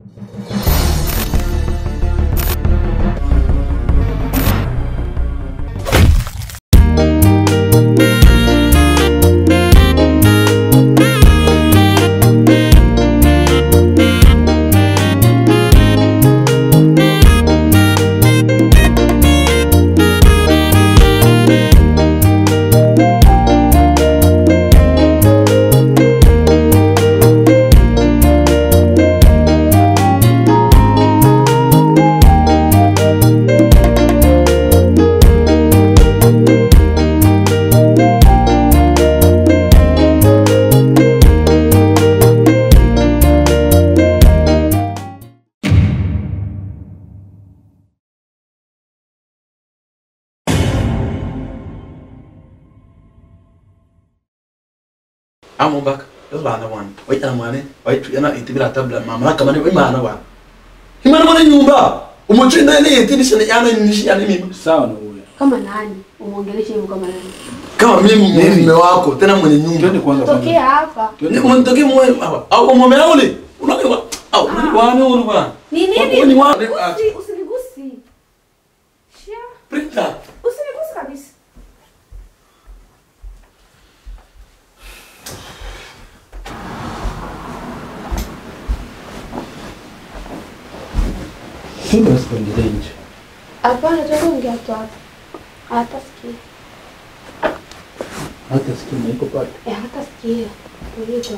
amo baka yo bana wan wai ana mane wai tu yana itibira tabla mama kama ne wai mana wa himana mwana nyumba umuchi na ile yetini sana yana nishi yana mimi Sawa na huyo. Kama nani? Umwongeleshe hivyo kama nani? kama mimi mume wako tena mwenye nyumba Twende kwanza kwanza. Tokea hapa. ni mwantoke mwe au mume ule unaelewa au ni wane ule bwana Ni Wewe nini? ni wane Usi- Usinigusi. Shia. printer Usinigusi kabisa. Twende basi tuendelee nje. Hapana, tuongea tu hapa. Hata sikia. Hata sikia na iko pale. Eh, hata sikia. Tulie tu.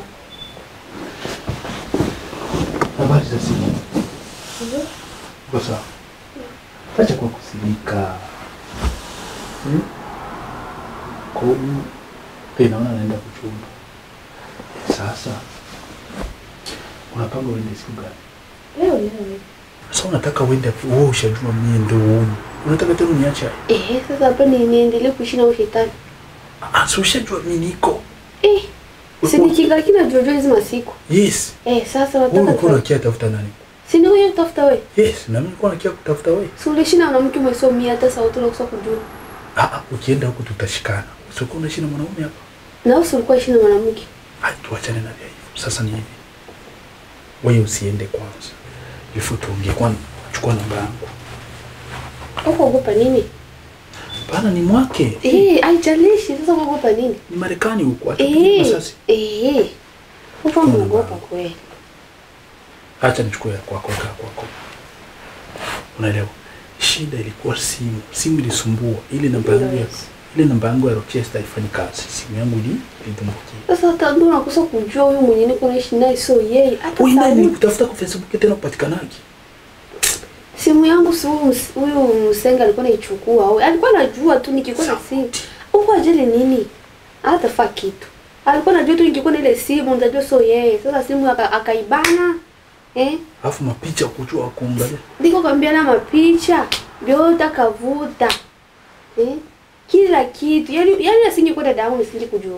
Habari za simu. Hivyo? Kwa sawa. Acha kwa kusirika. Hmm? Kwa hiyo pia naona naenda kuchumba. Sasa unapanga uende siku gani? Leo leo. Sasa unataka uende wewe ushajua mimi ndio huyu. Unataka tena uniache? Eh, sasa hapa ni niendelee kuishi na ushetani. Ah, si ushajua mimi niko. Eh. Si nikikaa kina jojo hizi masiku. Yes. Eh, sasa Wewe wataka ulikuwa unakia tafuta nani? Si ni wewe utafuta wewe. Yes, na mimi nilikuwa nakia kutafuta wewe. Si uliishi na mwanamke umesomia hata sauti na kusa kujua. Ah, ah, ukienda huko tutashikana. Usikuwa unaishi na mwanaume hapa. Na wewe si ulikuwa ishi na mwanamke. Ah, tuachane na vya hivyo. Sasa ni hivi. Wewe usiende kwanza. Ifu tuongee kwanza. Chukua namba yangu. Uko ogopa nini? Bana ni mwake. Eh, haijalishi sasa unaogopa nini? Ni Marekani huko. Hata kupigwa Eh, masasi. eh. Uko unaogopa kweli. Acha nichukue ya kwako kaa kwako. Unaelewa? Shida ilikuwa simu. Simu ilisumbua. Ile namba yangu ya Yes. ile namba yangu ya Rochester haifanyi kazi. Simu yangu ili ilidumbukia. Sasa hata ndio unakosa kujua huyu mwenye niko naishi naye sio yeye. Hata Wewe nani sauti. kutafuta kwa Facebook tena upatikanaje? Simu yangu si huyu ms- huyu msenga alikuwa anaichukua. au- Alikuwa anajua tu nikikuwa na simu. Uko ajili nini? Hata fa kitu. Alikuwa anajua tu nikikuwa na ile simu nitajua sio yeye. Sasa simu aka- akaibana. Eh? Alafu mapicha kujua kuangalia. Ndiko kwambia na mapicha vyote akavuta. Eh? Kila kitu. Yaani yaani asingekuwa dada yangu nisinge kujua.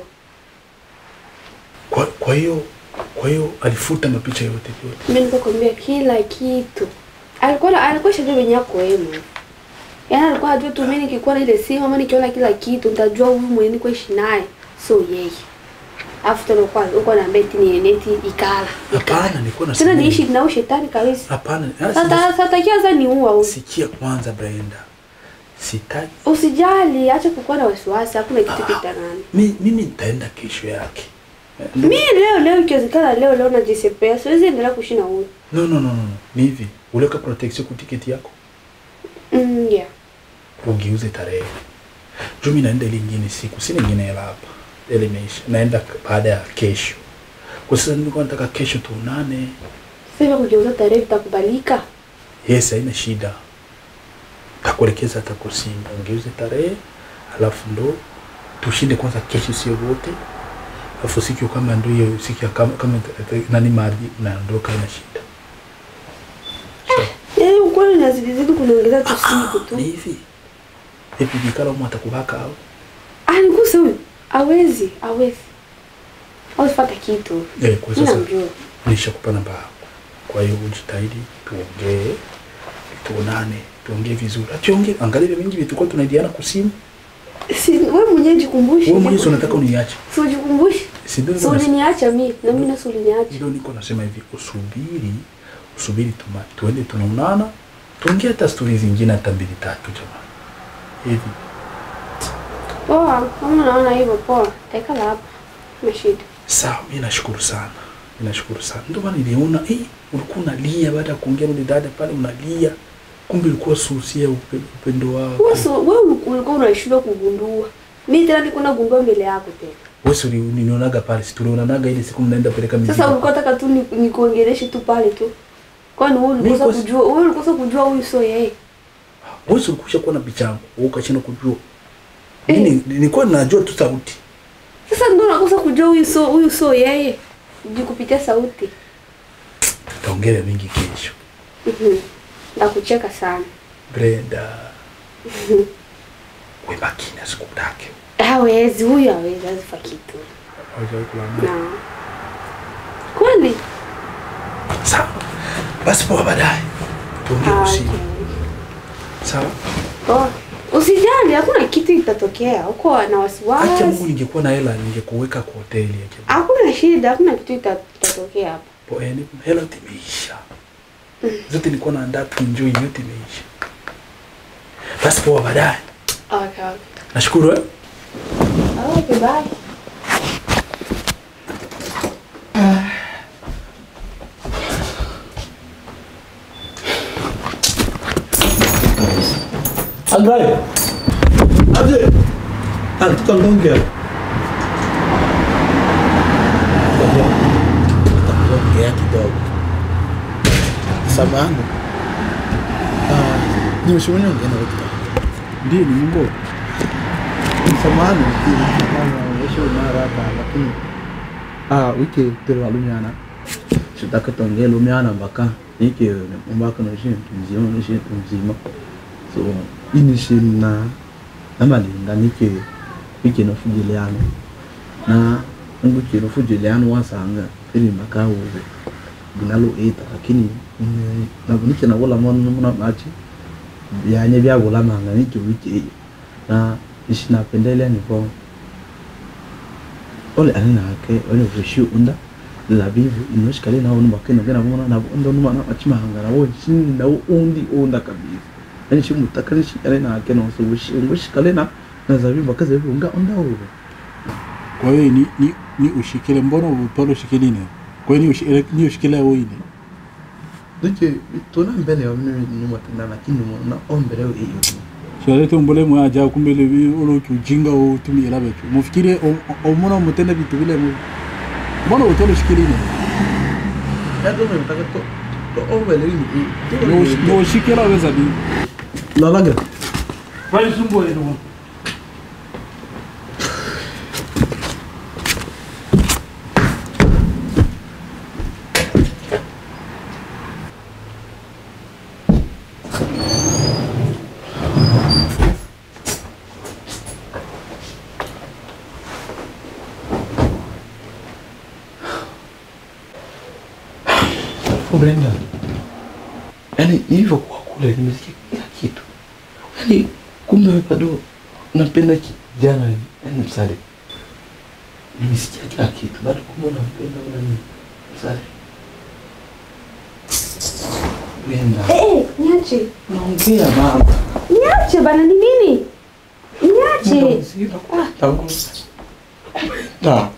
Kwa kwa hiyo kwa hiyo alifuta mapicha yote yote. Mimi nikakwambia kila kitu. Alikuwa alikuwa shajua venye yako wewe. Yaani alikuwa anajua tu mimi nikikuwa na ile simu ama nikiona kila kitu nitajua huyu mwenye niko ishi naye. So yeye. Alafu tena kwa uko na beti ni neti ikala. Hapana, nilikuwa Tena nasema. niishi na ushetani kabisa. Hapana, ah, Sasa sasa kia sasa ni uwa huyu. sikia kwanza Brenda. Sitaki Usijali, acha kukuwa na wasiwasi, hakuna kitu kitanani. mi, mimi nitaenda kesho yake. Eh, ndo- Mimi leo leo ikiwezekana leo leo najisepea. Siwezi endelea kuishi na huyu. No, no, no, no. no. Ni hivi, uliweka protection kwa tiketi yako, Mm, yeah. ugeuze tarehe. Juu mimi naenda ile ingine siku, sina ingine hela hapa. Ile imeisha. Naenda k- baada ya kesho. Kwa sasa nilikuwa nataka kesho tuonane. Sasa kugeuza tarehe itakubalika. Yes, haina shida. Takuelekeza hata kwa simu. Ongeuze tarehe, alafu ndo tushinde kwanza kesho sio wote. Alafu siku kama ndio hiyo siku ya kama, kama nani maadhi unaondoka ina shida. Yaani ukweli nazidizidi kuniongeza tu siku tu. Ni hivi. Hivi bikala mwa atakubaka au? Ah, niguse huyu. Hawezi, hawezi. Hawezi pata kitu. Eh, kwa Mimi sasa namjua. nishakupa namba yako. Kwa hiyo ujitahidi tuongee, tuonane, tuongee vizuri. Ationgee, angalia vile vingi vitu kwa tunaidiana kwa simu. Si wewe mwenyewe jikumbushe. Wewe mwenyewe si unataka uniache. Si ujikumbushe. Si ndio Si niko nasema- uliniacha mimi, na mimi nasi uliniacha. ndio niko nasema hivi, usubiri subiri tuma, tuende tunaonana tuongee hata stori zingine hata mbili tatu jamani hivi Poa, kama unaona hivyo poa, taikala hapa. Kuna shida. sawa mi nashukuru sana mi nashukuru sana ndio maana niliona eh, ulikuwa unalia baada ya kuongea ule dada pale unalia kumbe ilikuwa susia upe, upendo wako Wewe so- wewe ulikuwa unashindwa kugundua. Mimi tena niko nagundua mbele yako tena. wewe si uli- nilionaga pale si tulionanaga ile siku mnaenda peleka mizigo Sasa ulikuwa taka tu ni- nikuongeleshe tu pale tu. Kwani wewe Mimi ulikosa kwa- kujua, wewe ulikosa kujua huyu sio yeye. wewe si ulikusha kuwa na picha yangu wewe ukashindwa kujua mimi nilikuwa najua tu sauti Sasa ndio unakosa kujua huyu sio huyu sio yeye. Juu kupitia sauti. tutaongea mingi kesho Mhm. Ndakucheka sana. Brenda we makini asikudake Hawezi huyu hawezi azifa kitu. Hawajawahi kulala. Na. Kweli? sawa basi poa baadaye tuongee Ah, usiku okay. sawa Poa. Usijali, hakuna kitu itatokea. Uko na acha Mungu wasiwasi. ningekuwa na hela ningekuweka kwa hoteli ya jamaa. Hakuna shida, hakuna kitu ita- itatokea hapa. Po yani hela yote imeisha. Zote nilikuwa naandaa tu enjoy yote imeisha. Basi poa baadaye. Okay, okay. Nashukuru eh. Okay, bye. Angalia. Aje. Anataka ngongea. Ngongea kidogo. Samahani. Ah, nimeshauri ongea na wewe. Ndiyo ni Mungu. Samahani. Nimesha mara hapa lakini ah wiki tero alumiana. Sitaka tuongee lumiana mpaka nike mpaka na shi mzima na shi mzima. So ini shi na namalinga nike wiki no fujiliano na nguki no fujiliano wasanga ili mpaka uwe binalo eta lakini mm, na nike na wala mwana mwana machi byanye byagula manga nike wiki hiyo na ishi napendelea niko ole ani nake ole vushi unda la vivu inoshikale na onu bakena ngena mona na unda numa na achimanga na wo shin na undi unda kabisa yani shi mutakani shi ale na ke no so vushi ngoshikale na na zabibu bakaze unga unda uwe Kwa hiyo ni, ni, ni ushikile mbona upalo ushikiline? Kwa hiyo ni ushikile ni ushikile wewe ile. duje tuna mbele ya mimi nyuma tena lakini na ombele hiyo Shalete mbole mwa aja kumbe le bi olo kujinga o tumi ela betu. Mufikire o mona mutenda vitu vile mu. Mbona utolo ushikiline? ya ndo mtaka to to ombele hiyo No ushikila weza ni. la lagra Vai sumbo ile ndo. Oh, Brenda. Yaani nilivyokuwa kule nimesikia kila kitu. Yaani kumbe wewe bado unapenda kijana yaani msale. Nimesikia kila kitu. Bado kumbe unampenda una nini? Msale. Brenda. Eh, eh, niache. Naongea mama. Niache bana ni nini? Niache. Tangu. Na.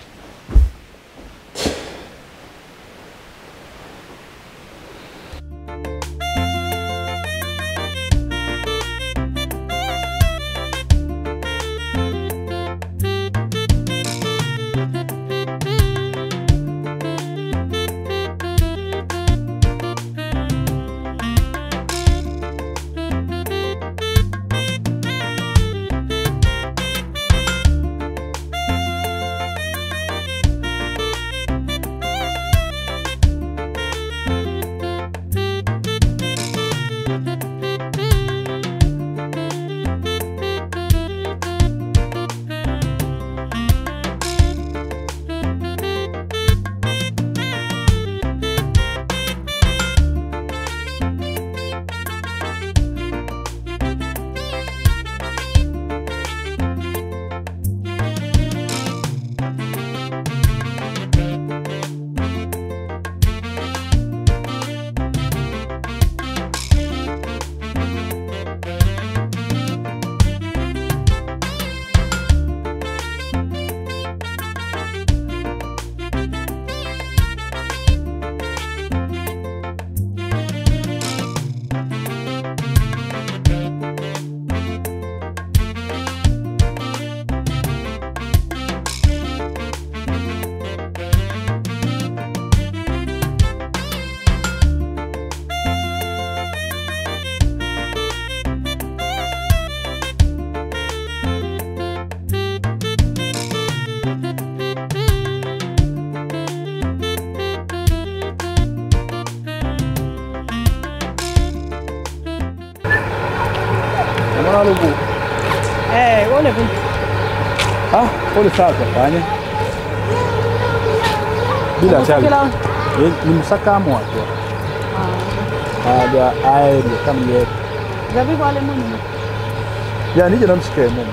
mbona lugu Eh, ole vipi? ah pole sana kafanye bila chali Kila Eh, ni msakamo watu aga aeri kama yeye zabibu ale munyu. ya nije namsikie Mungu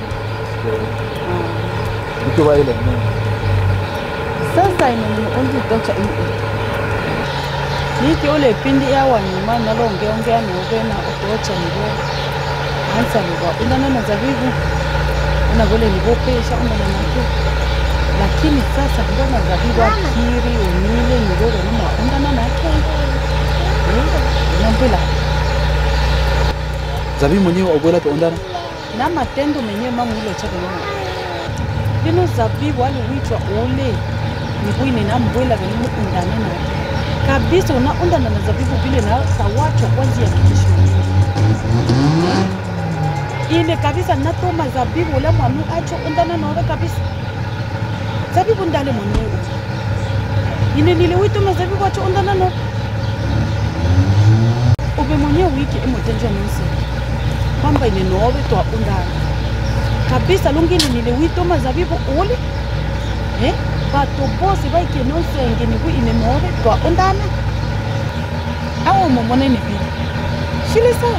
nikiwa ile Mungu Sasa ino ni undi tocha ini. Niki ole pindi ya wanyuma nalonge ongea nobe na otocha nibo. Ansa nibo. Undana na zabibu. Una vile nibo pesha undana na tu. Lakini sasa mbona zabibu akiri umile nibo na undana na ke. Nambila. zabi mwenyewe ogola tuondana na matendo menyewe mama ule chake mama bino zabibu aliwitwa ule nikuine na mbwela venimu undane na kabisa una undana na zabibu vile na sawachwa kwanzi ya kisho ile kabisa natoma zabibu ule mwanu acho undana nawe kabisa zabibu ndale mwenyewe ine niliwitoma zabibu acho undana no ube mwenyewe wiki emotenjwa nisi kwamba ine nowe twa undana kabisa lungini niliwitoma zabibu uli eh? bato bosi baike nosenge niku ine nowe twa undana awo momona ni vile shile sawa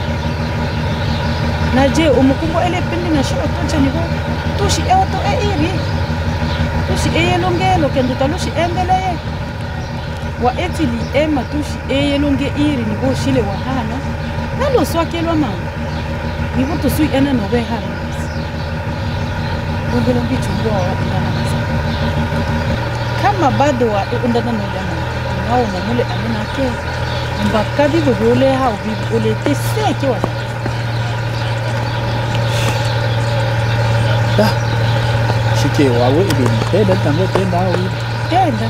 na je umukumbo ele pindi na shi otoncha niku tushi eoto e iri tushi eyelongelo kendo talushi endeleye wa etili ema tushi eyelonge iri niku shile wahana naloswakelwa mama niku tusui ene nobe hana ungelo ngichungua wa undana nasa kama bado wa undana nodana nao momule aminake mbaka bibo biole hao bibo olete seke wa da shike wawe ile mpenda tango tenda au tenda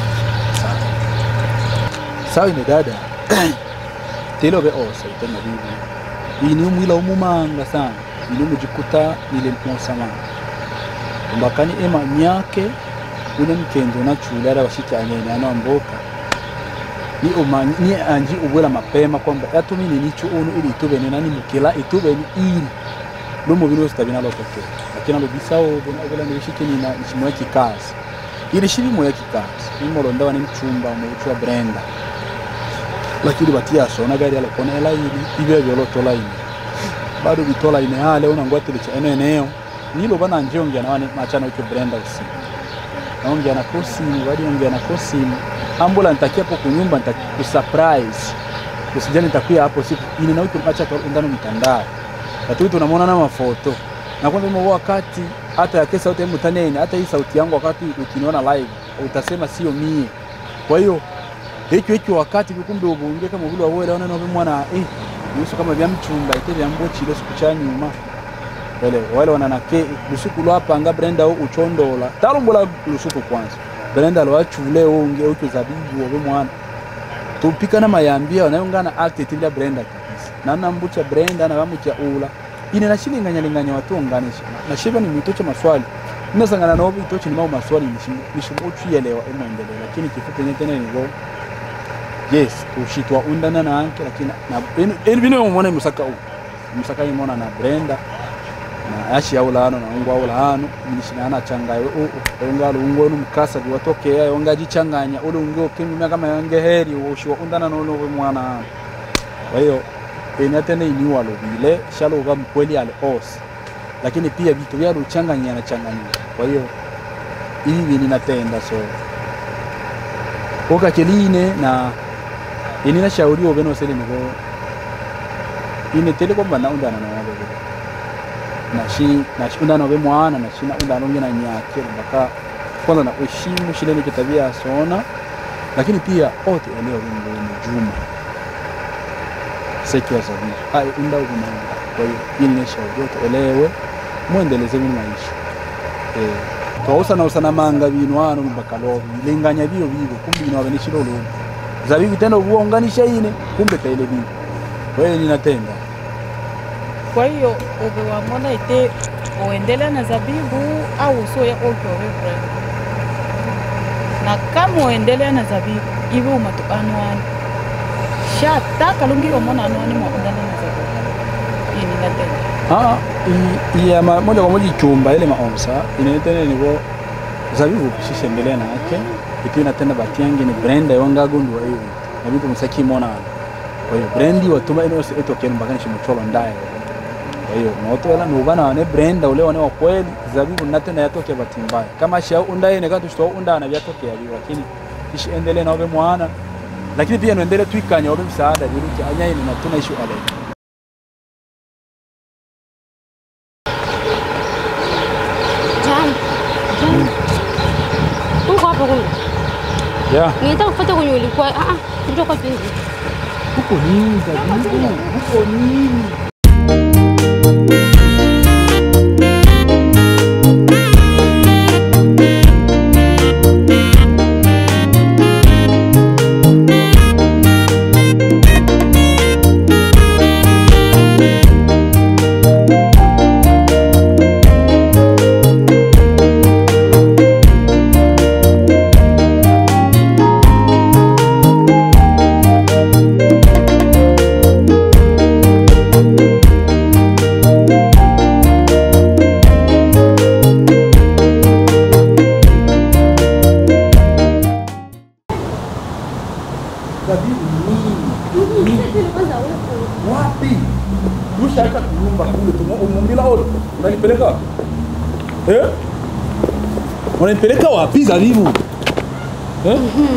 sawa ine dada telo be osa itena bibi ini umwila umumanga sana ini umujikuta nile mposama mbakani ema myake ule mkendo na chula ala bashiki anyene ano amboka ni uma ni anji ubwela mapema kwamba yatumini nicho unu ili itubene nani mukila itubene ili lumo bilo sitabina lotokea lakini alo bisao bona ubwela nilishike ni na nishimwe kikazi ili shiri moya kikazi ni molonda ni mchumba mu wa Brenda lakini batia sona gari alokona elaini ibe byolotola ine bado bitola ine hale unangwatile cha ene eneo nilo bana njiongea na wani machana ucho Brenda usiku naongea na kosimu bali ongea na kosimu ambula nitakia hapo kunyumba nitakusurprise usijani nitakuya hapo siku ini na ucho macha ndani mtandao watu tunamwona na mafoto na kwamba mimi wakati hata ya kesa yote mtaneni hata hii sauti yangu wakati ukiniona live utasema sio mie kwa hiyo hicho hicho wakati kumbe ubunge kama vile wawe laona na mwana eh yusu kama vya mchumba ite vya mbochi ile siku cha nyuma wale wale wananake lusuku lwapanga Brenda u uchondola talombola lusuku kwanza Brenda lwachule unge ucho zabibu obe mwana tupika na mayambia wanayongana active bila Brenda kabisa na nambucha Brenda na bamucha ula ine nashilinganya linganya watu onganisha na shiba ni mitocho maswali ninasangana nao itocho ni mau maswali nishimuchu yelewa emwendelea lakini kifupi nye tena ni go yes ushitwa undana na anke lakini na eni bino mwana musaka u musaka imona na Brenda na ashi aula hano na ungu aula hano nishinana changayo u engalo ungo no mukasa biwatokea yonga jichanganya ule ungo kimi kama yange heri ushiwa undana no no mwana hano kwa hiyo eni atene ini walo vile shalo ga mkweli ale os lakini pia vitu vya uchanganya na changanya kwa hiyo hivi ninatenda so oka keline na ini na shauri obeno sele nigo ine tele kwamba na undana na wale vile na shi na shi undana obe mwana na shi na undana ngena nyake mpaka kwanza na uheshimu shile ni kitabia sona lakini pia ote eneo lingo ni juma sekiwa sabini ai unda ubuna kwa hiyo ili ni shauri yote elewe muendeleze bino maisha eh twausana usana manga bino hano mpaka lobi linganya bio bibo kumbe bino abene shilo lobi zabibu tena uonganisha ine kumbe kaile bibo kwa hiyo ninatenda kwa hiyo ube wamona ite uendelea na zabibu au usoya okyowe Brenda na kama uendelea na zabibu iwe umatu anwani shataka lungi omona anwani mwa undana na zabibu ini natenda Ah, i- iya ma- moja kwa moja ichumba ile maomsa inaitene nivo zabibu pishisembelea na yake itina tena batiange ni brenda yongagundu wa hiyo na bitu musaki mona kwa hiyo brendi watuma ino se eto kenu mbakani shimucholo ndaye kwa hiyo noto wala nubana wane brenda ule wane wa kweli zabibu natena yatoke batimbaya kama sha undaye ne katu shto unda na byatoke yabi lakini ishi endele na obe mwana lakini pia noendele tuikanya obe msaada diruki anyaye na tuna ishu ale Jambo. Jambo. Uko hapo kumbe? yeah Nilitaka kufuata kwenye ulikuwa. Ah ah, ndio kwa pingi. huko nini zabibu huko nini zabibu nini Kwanza uko. wapi ushaka kunyumba kule tumo umumbila ole unanipeleka wapi eh unanipeleka wapi zabibu eh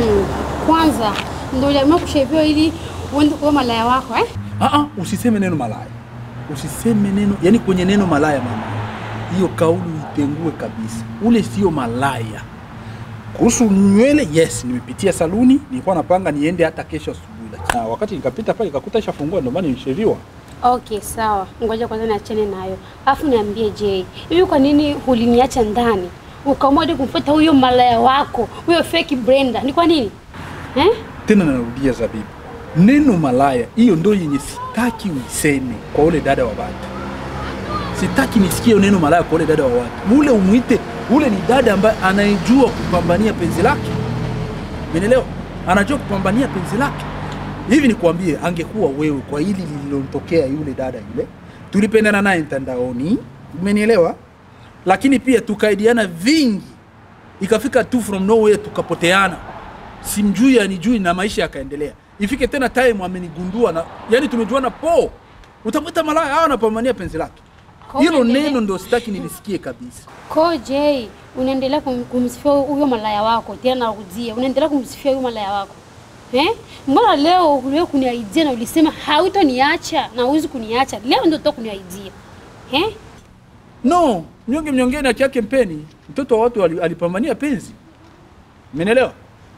Kwanza ndio uliamua kushaviwa ili uende kwa malaya wako eh? ah ah usiseme neno malaya usiseme neno yani kwenye neno malaya mama hiyo kauli itengue kabisa ule sio malaya kuhusu nywele yes nimepitia saluni nilikuwa napanga niende hata kesho asubuhi lakini ah, wakati nikapita pale nikakuta ishafungua ndio maana nilisheriwa Okay, sawa. Ngoja kwanza niachane nayo. Alafu niambie Jay, hivi kwa nini uliniacha ndani? Ukaamua hadi kumfuata huyo malaya wako, huyo fake Brenda. Ni kwa nini? Eh? tena narudia zabibu neno malaya hiyo ndo yenye sitaki uiseme kwa ule dada wa watu sitaki nisikie neno malaya kwa ule dada wa watu ule umwite ule ni dada ambaye anayejua kupambania penzi lake menelewa anajua kupambania penzi lake hivi nikwambie angekuwa wewe kwa hili lililotokea yule dada yule tulipendana naye mtandaoni umenielewa lakini pia tukaidiana vingi ikafika tu from nowhere tukapoteana simjui anijui na maisha yakaendelea ifike tena time amenigundua na yani tumejuana po utamwita malaya au anapambania penzi lake Kwa hilo unaendelea- neno ndo sitaki nilisikie kabisa Ko Jay, unaendelea kum, kumsifia huyo malaya wako, tena narudia, unaendelea kumsifia huyo malaya wako. Eh? Mbona leo uliwe kuniaidia na ulisema hautoniacha na huwezi kuniacha. Leo ndio utoka kuniaidia. Eh? no mnyonge mnyongeni haki yake mpeni mtoto wa watu ali- alipambania penzi menelewa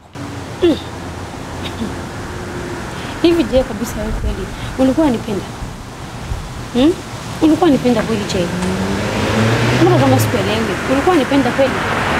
Hivi je, kabisa wewe kweli ulikuwa unanipenda? Hmm? Ulikuwa unanipenda kweli Jay? Mbona kama sikuelewi? Ulikuwa unanipenda kweli?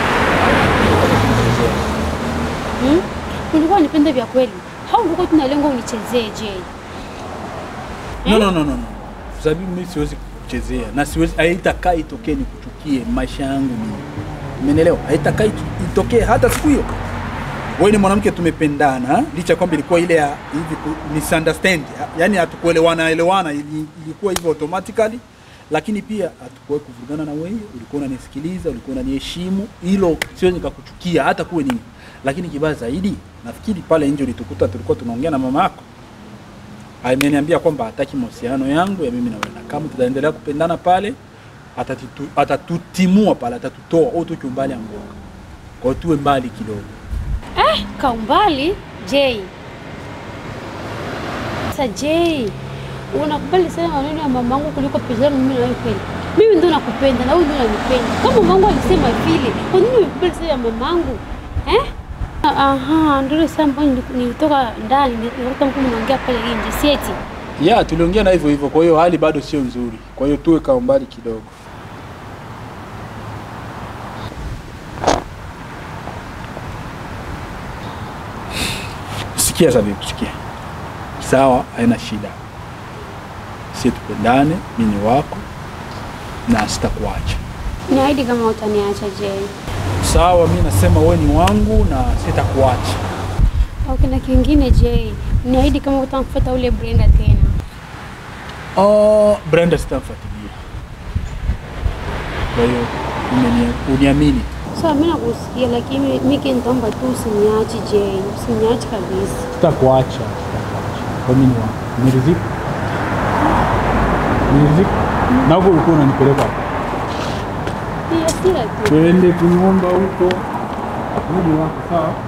Hmm? Ulikuwa unanipenda vya kweli? Au ulikuwa tuna lengo unichezee Jay? no, no, no, no, no. Zabibu mimi siwezi kuchezea na siwezi haitakaa itokee nikuchukie maisha yangu mimi. Umeelewa? Haitakaa itu- itokee hata siku hiyo. Wewe ni mwanamke tumependana licha kwamba ilikuwa ile ya hivi ku- misunderstand. Yaani hatukuelewana elewana ili- ilikuwa hivyo automatically lakini pia hatukuwahi kuvurugana na wewe, ulikuwa unanisikiliza, ulikuwa unaniheshimu, hilo siwezi nikakuchukia hata kuwe nini. Lakini kibaya zaidi, nafikiri pale nje ulitukuta tulikuwa tunaongea na mama yako ameniambia kwamba hataki mahusiano yangu ya mimi na wewe, na kama tutaendelea kupendana pale atatitu, atatutimua pale, atatutoa au tuki umbali anguka, kwa hiyo tuwe mbali kidogo. Eh, kaumbali Jay. Sasa Jay, unakubali sana maneno ya mamangu kuliko penzi langu mimi na wewe kweli? Mimi ndo nakupenda na wewe ndo unanipenda. Kama mamangu alisema vile, kwa nini unakubali sana ya mamangu? Eh? Aha, ndio ile saa ambayo nili- nilitoka ndani nilikuta mtu mnaongea pale nje, si eti? Ya, tuliongea na hivyo hivyo, kwa hiyo hali bado sio nzuri, kwa hiyo tuwe ka umbali kidogo. Sikia Zabibu, sikia. Sawa, haina shida. Si tupendane, mimi ni wako na sitakuacha. Niahidi kama utaniacha Jay. Sawa, mi nasema wewe ni wangu na sitakuacha. Okay, na kingine Jay, niahidi kama utamfuata ule Brenda tena. Oh, Brenda sitamfuatilia. Kwa hiyo umenia- uniamini. Sawa, mimi nakusikia, lakini mimi nitaomba tu usiniache Jay, usiniache kabisa. Sitakuacha, sitakuacha. Kwa mimi ni wako. Niriziki. Niriziki. Na huko ulikuwa unanipeleka wapi? Pia si ati Twende kunyumba huko. Mimi ni wako sawa?